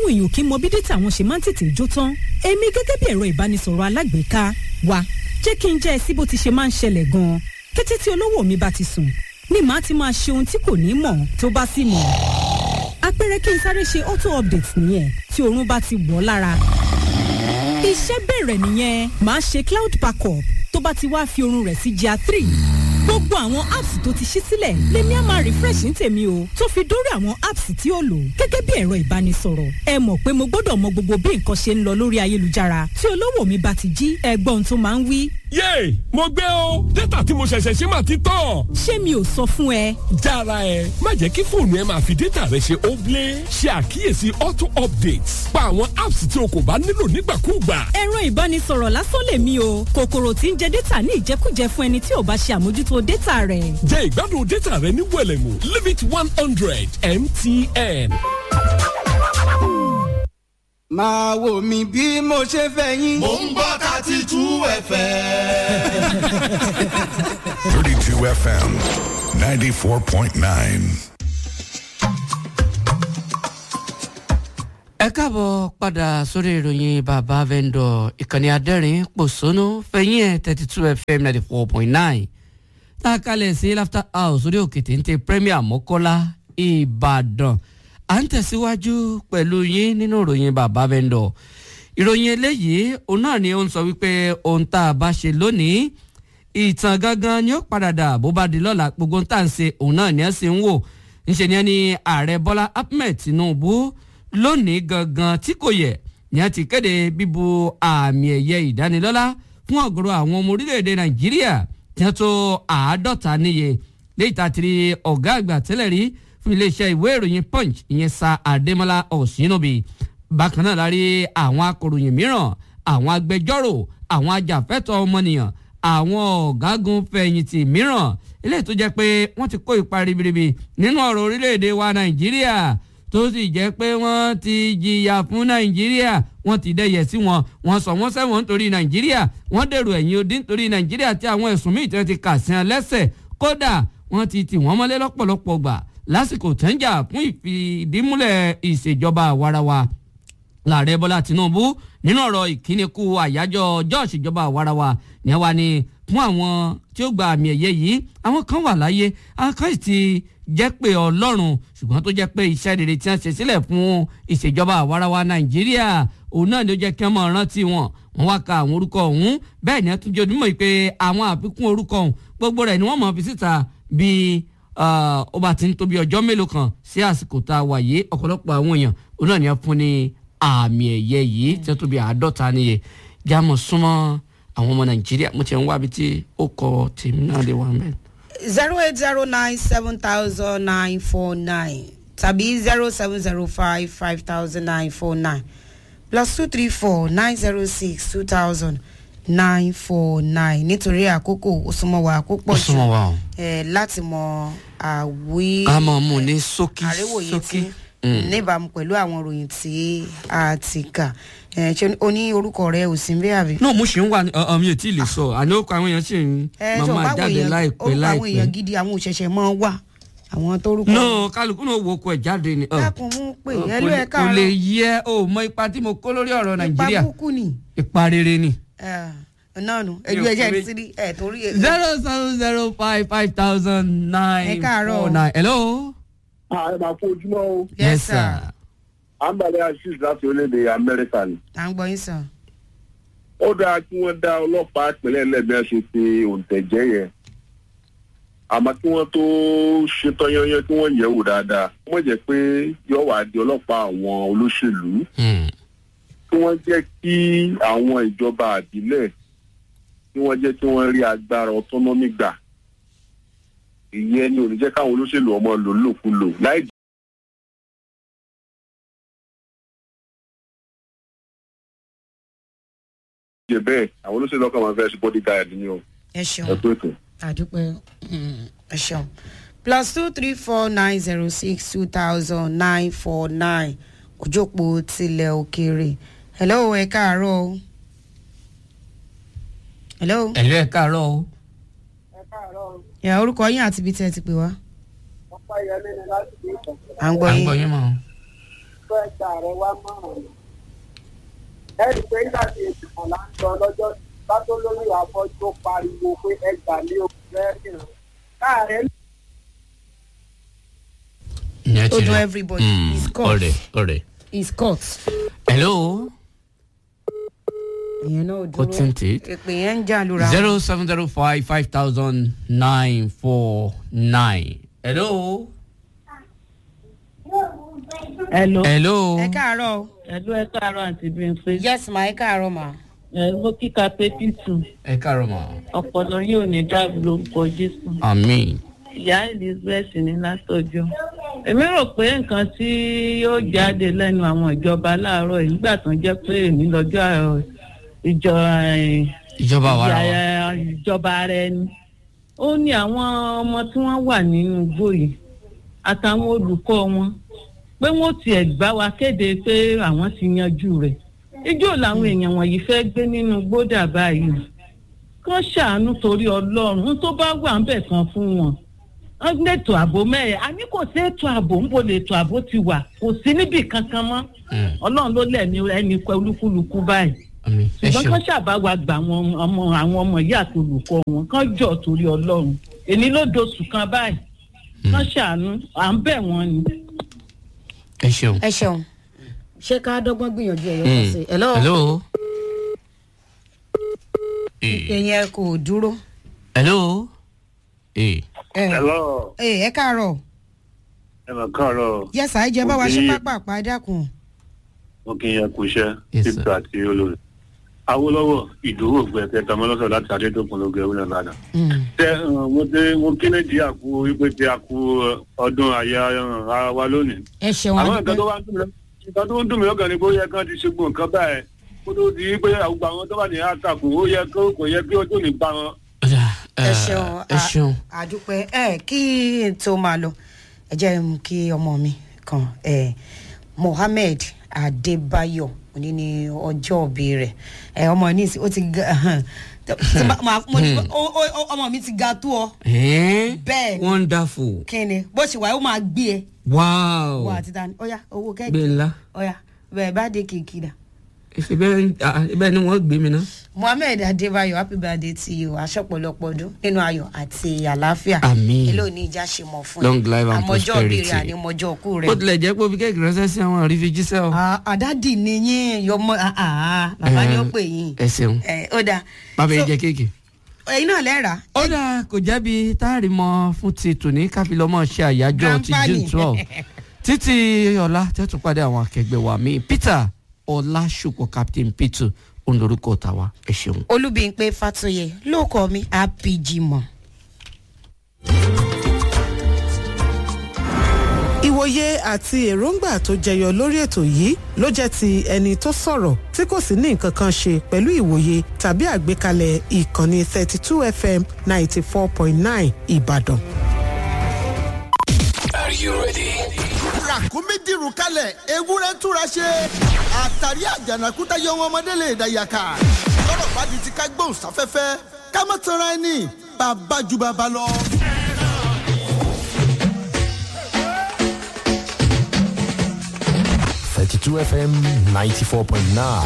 táwọn èèyàn kì í mọ bí dátà wọn ṣe máa ń tètè jó tán èmi gẹ́gẹ́ bí ẹ̀rọ ìbánisọ̀rọ̀ alágbèéká wa jẹ́ kí n jẹ́ ẹ sí bó ti ṣe máa ń ṣẹlẹ̀ gan-an kété tí olówó mi bá ti sùn ni màá ti máa ṣe ohun tí kò ní mọ̀ tó bá sì mọ̀ àpẹẹrẹ kí n sáré ṣe auto update nìyẹn tí oorun bá ti wọ̀ ọ́ lára iṣẹ́ bẹ̀rẹ̀ nìyẹn màá ṣe cloud backup tó bá ti wá fi oorun rẹ̀ sí jà three gbogbo àwọn apps tó ti ṣí sílẹ̀ lèmi á máa refresh ní tèmi o tó fi dórí àwọn apps tí ó lò gẹ́gẹ́ bí ẹ̀rọ ìbánisọ̀rọ̀ ẹ mọ̀ pé mo gbọ́dọ̀ mọ gbogbo bí nǹkan ṣe ń lọ lórí ayélujára tí olówó mi bá ti jí ẹgbọ́n tó máa ń wí. yéè mo gbé o dátà tí mo ṣẹ̀ṣẹ̀ ṣe máa ti tán. ṣé mi ò sọ fún ẹ. jára ẹ má jẹ́ kí fóònù ẹ máa fi dátà rẹ ṣe óblé ṣe àkíyèsí auto updates pa àwọn apps tí o kò bá nílò nígbàkúùgbà. ẹ̀rọ ìbánisọ̀rọ̀ lásán lèmi o kòkòrò tí ń jẹ dátà ní ìjẹkújẹ fún ẹni tí ò bá ṣe àmójútó dátà rẹ̀. jẹ́ ìgbádùn dátà rẹ ní wẹ̀lẹ̀mú limit one hundred mtn. máa wò mí bí mo ṣe fẹ́ yín. mò ń gbọ́ thirty two fm. 32 FM 94.9. ẹ káàbọ̀ padà sórí ìròyìn bàbá vendor ìkànnì adẹ́rìn pòṣónú fẹ̀yìn ẹ̀ thirty two fm ninety four point nine tá a kalẹ̀ sí laughter house orí òkè téńté premier mọ́kọ́lá ìbàdàn à ń tẹ̀síwájú pẹ̀lú yín nínú ìròyìn bàbá vendor ìròyìn eléyìí òun náà ni ó ń sọ wípé ohun tá a bá ṣe lónìí ìtàn gangan ni ó padà dà bó bá di lọ́la gbogbo ohun tá à ń ṣe òun náà ni ẹ sì ń wò ńṣe ni ẹni ààrẹ bọ́lá ahmed tinubu lónìí gangan tí kò yẹ ni a ti kéde bíbu àmì ẹ̀yẹ ìdánilọ́lá fún ọ̀gọ̀rọ̀ àwọn ọmọ orílẹ̀-èdè nàìjíríà tí wọ́n tó àádọ́ta níye léyìí tá a ti rí ọ̀gá àgbà tẹ́lẹ̀ rí fún iléeṣẹ́ ìwé ìròyìn punch ìyẹn sa adémọlá ọ̀sìnàbí bákan náà la rí àwọn akọ̀ròyìn mìíràn àwọn agbẹjọ́rò àwọn ajàfẹ́tọ̀ọ́ ọmọnìyàn àwọn ọ̀gágun fẹ̀yìntì mìíràn eléyìí tó jẹ́ pé wọ́n ti kó ipa ribiribi nínú ọ̀rọ̀ orílẹ̀-èdè wa nàìjíríà tó sì jẹ́ pé wọ́n ti jìyà fún nàìjíríà wọ́n ti dẹ́yẹ sí wọn wọ́n sọ wọ́n sẹ́wọ̀n nítorí nàìjíríà wọ́n dèrò ẹ̀yìn odi nítorí nàìjíríà tí àwọn ẹ̀sùn míì tí wọ́n ti kà sí wọn lẹ́sẹ̀ kódà wọ́n ti tì wọ́n mọ́lé lọ́pọ̀lọpọ̀ gbà lásìkò tẹ́ńjà fún ìfìdímúlẹ̀ ìṣèjọba àwarawa láàrẹ bọ́lá tinubu nínú ọ̀rọ̀ ìkíni kú àyájọ́ ọjọ́ ìṣèjọba àwarawa ní wa ni fún àwọn tí ó gba àmì ẹ̀yẹ yìí àwọn kan wà láyé àwọn kan sì ti jẹ́ pé ọlọ́run ṣùgbọ́n tó jẹ́ pé iṣẹ́ rere tí wọ́n ṣe sílẹ̀ fún ìṣèjọba àwarawa nàìjíríà òun náà ló jẹ́ kí wọ́n mọ̀ rántí wọn wọ́n wá ka àwọn orúkọ ọ̀hún bẹ́ẹ̀ ni wọ́n tún jẹ́ onímọ̀ pé àwọn àfikún orúkọ ọ̀hún gbogbo rẹ̀ ni wọ́n mọ̀ fi síta bíi ó bá ti ń tóbi ọjọ́ mélòó kan sí àsìkò tá a wà yìí ọ̀pọ̀lọpọ̀ àwọn èèyàn òun náà ni wọ́n fún ní àmì ẹ̀yẹ yìí tí wọ́n tóbi àádọ́ta níye jámọ̀ súnmọ́ àwọn ọmọ nàìjíríà mo ti ń wábi tí ó kọ tèmi náà lè wà mẹ́rin zero eight zero nine seven thousand nine four nine tàbí zero seven zero five five thousand nine four nine plus two three four nine zero six two thousand nine four nine nítorí àkókò òsùnmọ̀wá àkópọ̀ ó súnmọ́ wa o. ẹ̀ láti mọ àwí ká mọ̀ mú ní ṣókí àríwòye ṣókí. tí níbàámu pẹ̀lú àwọn ìròyìn tí a ti kà ẹ̀ ṣe o ní orúkọ rẹ ò sí ń bẹ́ àbí. náà mo ṣì ń wà ní ọ mi ò tí ì lè sọ àní ó kọ àwọn èèyàn ṣì ń ẹ sọ máa báwo jáde èèyàn láìpẹ́ orúkọ àwọn èèyàn láìpẹ́. gidi àwọn òṣèṣẹ́ mọ́ wà àwọn tó rúkọ. náà kálukú náà wo oko ẹ̀ jáde ni. ọ. dákun mú pé Ọ, ẹlú kò ẹ lè- kò lè káàárọ̀ yẹ o mọ ipa tí mo kó lórí ọ̀rọ̀ ipa nàìjíríà kúkú ni ipa rere ni. ẹ, náà nù ẹjú Mi ò ẹjẹ kúrè. ti rí ẹ torí ẹ. zero seven zero five five thousand nine Ẹ káàárọ̀. four nine. hello. ààrẹ máa fún ojúmọ́ o Yes, sir. àǹbàlẹ̀ assis láti orílẹ̀-èdè amẹ́ríkà ni. à ń gbọ́ yín sàn. ó dáa kí wọ́n dá ọlọ́pàá ìpínlẹ̀ lẹ́gbẹ̀ẹ́ ṣe ti òǹtẹ̀jẹ́ yẹn àmọ́ kí wọ́n tó ṣetán yányán kí wọ́n yẹ̀ wò dáadáa wọ́n jẹ́ pé yóò wá di ọlọ́pàá àwọn olóṣèlú Hmm. kí wọ́n jẹ́ kí àwọn ìjọba àbílẹ̀ kí wọ́n jẹ́ kí wọ́n rí agbára autonomy gbà ìyẹn ni ò ní jẹ́ káwọn olóṣèlú ọmọ lò lòkulò láì jẹ́ bẹ́ẹ̀ àwọn olóṣèlú ọkàn máa fẹ́ ṣe bodyguard ni o ẹ ṣeun ẹ pé ètò. àdúpẹ́ mm, ẹ ṣeun plus two three four nine zero six two thousand nine four nine òjòpó tilẹ̀ òkèèrè hello ẹ káàárọ̀ o. hello. ẹ̀lú ẹ̀ káàárọ̀ o. ẹ orúkọ yín àti ibi tí ẹ ti pè wá. à ń gbọ́ à ń yín. gbọ́ yín mọ́. fẹ́ gba ààrẹ wa mọ̀ràn ẹ rí i pé nígbà tí ètò là ń lọ lọ́jọ́ bá tó lórí àfọ́jú ó pariwo pé ẹ gbà mí ò fẹ́ rìn káàrẹ́ ìyẹn ó ti dún rí. everybody Mm, he's caught ọ̀rẹ́ ọ̀rẹ́. he's caught hello ìyẹn náà ò kò tí ń dúró tè. èpè yẹn ń jà lura zero seven zero five five thousand nine four nine. hello. Hello. hello. ẹ káàárọ̀ o. Hello, ẹ káàárọ̀ àǹtí Bímpé. yes ma ẹ káàárọ̀ ma. Ẹ mo kíka pé Pítù. ẹ káàárọ̀ mọ́. Ọ̀pọ̀lọ yóò ní dáàbò lórúkọ Jésù. àmín. Ìyá Elizabeth ní látọjọ́. Èmi rò pé nǹkan tí yóò jáde lẹ́nu àwọn ìjọba láàárọ̀ yìí nígbà tó ń jẹ́ pé èmi lọ́jọ́ ẹ̀, ìjọ ẹ̀, ìjọba wa ra wa. ìyá- ìjọba ara ẹni. Ó ní àwọn ọmọ tí wọ́n wà nínú igbó yìí àtàwọn olùkọ́ wọn pé wọ́n tiẹ̀ gbá wa kéde pé àwọn ti yanjú rẹ̀. ijó làwọn èèyàn wọ̀nyí fẹ́ gbé nínú gbódà báyìí kán ṣàánú torí ọlọ́run ohun tó bá wà ń bẹ̀ kan fún wọn wọ́n ní ètò ààbò mẹ́ẹ̀ a ní kò sí ètò ààbò ń bo lè ètò ààbò ti wà kò sí níbì kankan mọ́ ọlọ́run ló lẹ̀mí ẹni pẹ́ olúkúlùkù báyìí àmín. ẹ ṣùgbọ́n ṣeun. kán ṣàbá wa gba àwọn ọmọ àwọn ọmọ yìí àti olùkọ́ wọn kán jọ torí ọlọ́run èmi ló doṣù kan báyìí kán ṣàánú à ń bẹ̀ wọ́n ni. ẹ ṣeun. ẹ ṣeun ṣé ká dọ́gbọ́n gbìyànjú ẹ̀yọ́ kan Mm. sí i. hello. hello. Eh, ìyẹn kò dúró. hello. Eh, ẹ hello ẹ ẹ káàárọ̀ ẹ mà káàárọ̀ yẹsà ẹ jẹ bá wa ṣe Òkè. pápá àpá ẹ dákun. mo kì í yẹ kú iṣẹ́ Yes, sir. títà àti olórí awolowo ìdúró gbẹkẹ tamọlọsọ láti adédọkùn lóge ewúrẹ ládàá. Mm. tẹ ẹ, mo dé mo kí nàìjíríà kú wípé tí a kú ẹ, ọdún àyà ẹ, ara wa lónìí. ẹ ṣeun àwọn adúpẹ́. nǹkan tó wá ń dùn mí lọ- nǹkan tó ń dùn mí lọ́kàn ni pé ó yẹ kán ti ṣe gbọ̀n nǹkan báyẹn kó tó di pé àwùjọ àwọn tó bá ní àtàkùn ó yẹ kó kò yẹ kí ó tó ní bá wọn. ọ̀dà, ẹ eh, ṣeun ẹ ṣeun. a- àdúpẹ́ ẹ kí n tó máa lọ ẹ jẹ́ n kí ọmọ mi kan ẹ mohammed adébáyọ̀ òní ni ọjọ́ òbí rẹ̀ ẹ ọmọ ní ìsìn ó ti ga tí bá- máa- mo ní ó- ó- ó- ọmọ mi ti ga tó ọ Eh, bẹ́ẹ̀ ni wonderful. kí ni bó ṣe wà ó máa gbé ẹ wow. wọ àti tani ọyá owó gbé kẹ́kẹ́ ńlá. ọyá bẹ́ẹ̀ bá dé kìkì dà. ṣe bẹ́ẹ̀ ah, bẹ́ẹ̀ ni wọ́n gbé mi ná. mohammed adébáyọ̀ happy birthday to you aṣọ́pọ̀lọpọ̀ ọdún nínú ayọ̀ àti àlàáfíà Àmín. èló ní ìjà ṣe mọ̀ fún Long life and àmọ́jọ́ òbí prosperity. rẹ̀ àní mọ́jọ́ òkú ó rẹ̀. tilẹ̀ jẹ́ pé ó fi kéèkì ránṣẹ́ sí àwọn àrífi jíṣẹ́ o. Ah, àdádì ni yín yọmọ ah, ah, bàbá ni ó Eh, pè yín. ẹ ṣeun. Eh, ó dáa bàbá yẹn So, jẹ kéèkì. ẹ̀yin náà lẹ́ra. ó dáa kò jẹ́bi táàrí mọ́ fún ti tòní káfílọ́mọ́ ṣe àyájọ́ ti Grandpa june ni. twelve títí ọ̀la tẹ́tù pàdé àwọn akẹgbẹ́ wa mi peter ọlásùpọ̀ captain peter olórúkọ tàwa ẹ ṣeun. olúbíńpé fatoyè lóòkọ mi apg mọ. ìwòye àti èròǹgbà tó jẹyọ lórí ètò yìí ló jẹ́ ti ẹni tó sọ̀rọ̀ tí kò sì ní nǹkan kan ṣe pẹ̀lú ìwòye tàbí àgbékalẹ̀ ìkànnì thirty two fm ninety four point nine ìbàdàn. ràkúnmí dìrù kalẹ̀ ewúrẹ́ túra ṣe àtàrí àjànàkúta yọ wọn ọmọdé lè dàyàkà lọ́rọ̀ bá di ti ká gbóhùn sáfẹ́fẹ́ ká má tanra ẹni bàbá ju bàbá lọ. Thirty-two FM ninety-four point nine.